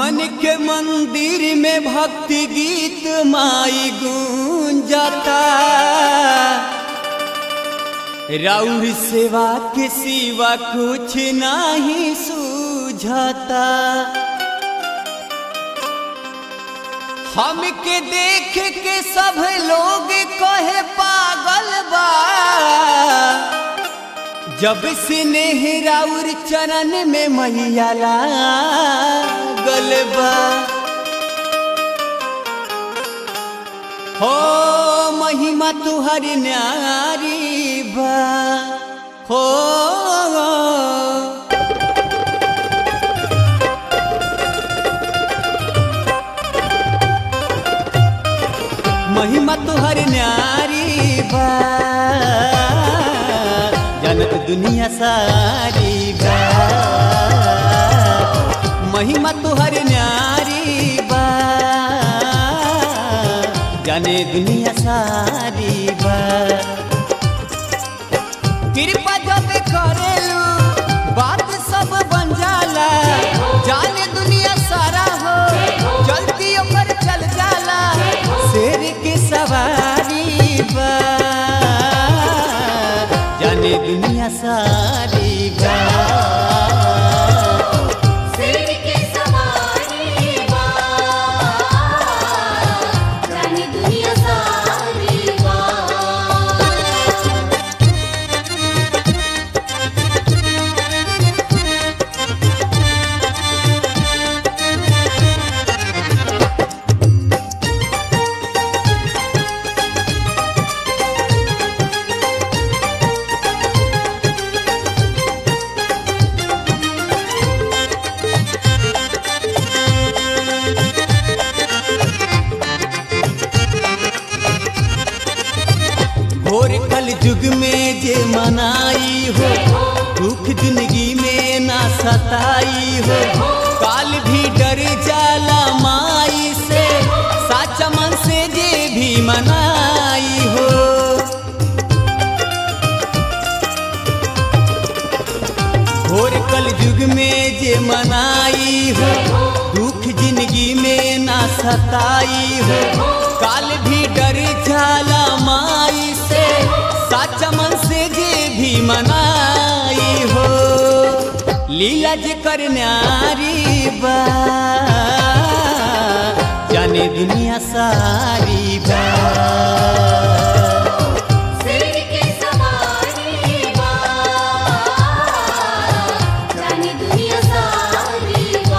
मन के मंदिर में भक्ति गीत माई गूंजता राउर सेवा के सिवा कुछ नहीं सूझता हमके देख के सब लोग कहे पागल बा जब से नेहराउर चरण में मैया लागल बा हो महिमा तुहर न्यारी बा हो महिमा तुहर न्यारी बा जनत दुनिया सारी बा महिमा तुहर न्यारी बा जाने दुनिया सारी बा कृपा जब करेलू बात सब बन जाला जाने दुनिया सारा हो जल्दी ओकर चल जाला शेर के सवारी बा जाने दुनिया सारी बा सिर के सवारी बा जाने दुनिया सारी बा घोर कल युग में जे मनाई हो दुख जिंदगी में ना सताई हो काल भी डर जाला माई से साचा मन से जे भी मनाई हो घोर कल युग में जे मनाई हो दुख जिंदगी में ना सताई हो काल भी डर जाला माई से साचा मन से जे भी मनाई हो लीला जे कर न्यारी बा जाने दुनिया सारी बा सिर के सवारी बा जाने दुनिया सारी बा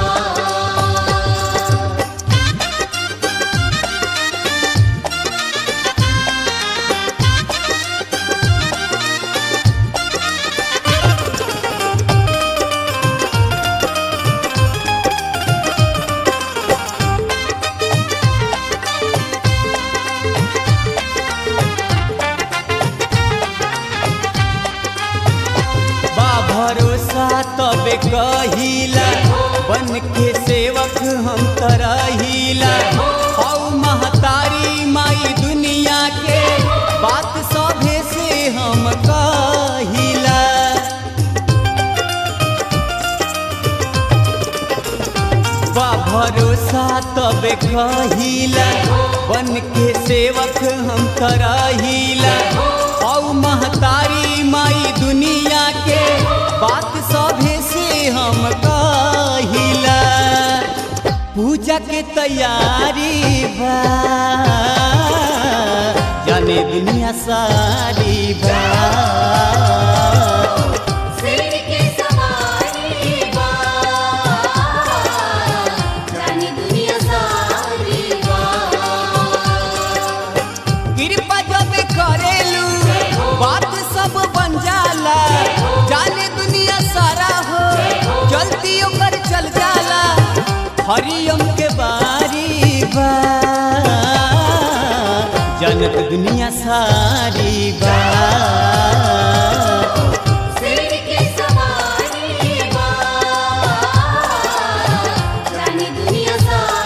बा भरोसा तबे कहिला बन के सेवक हम तरहिला हौ महतारी माई दुनिया के बात सभे से हम कहिला बा भरोसा तबे कहिला बन के सेवक हम करहिला औ महतारी माई दुनिया के बात सभे से हम कहिला पूजा के तैयारी बा जाने दुनिया सारी बा सिर के सवारी बा जाने दुनिया सारी बा कृपा जब करेलू बात सब बन जाला जाने दुनिया सारा हो जल्दी ओकर चल जाला हरियम के बारी बा जनत दुनिया सारी बा सवारी बा जाने दुनिया सारी